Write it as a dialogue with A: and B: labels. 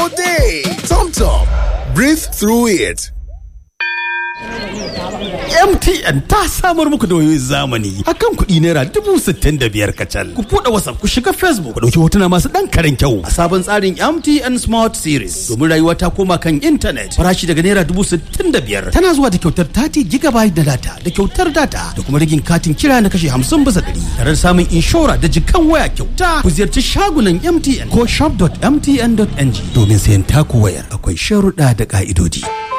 A: day. Tom Tom. Breathe through it.
B: MTN ta samar muku da wayoyin zamani akan kuɗi naira dubu sittin da biyar kacal. Ku buɗe WhatsApp ku shiga Facebook ku ɗauki hotuna masu ɗan karen kyau a sabon tsarin MTN Smart Series domin rayuwa ta koma kan intanet farashi daga naira dubu sittin da biyar tana zuwa da kyautar 30 gigabyte da data da kyautar data da kuma rigin katin kira na kashe hamsin bisa ɗari tare da samun inshora da jikan waya kyauta ku ziyarci shagunan MTN ko shop.mtn.ng domin sayan taku wayar akwai sharuɗa da ƙa'idodi.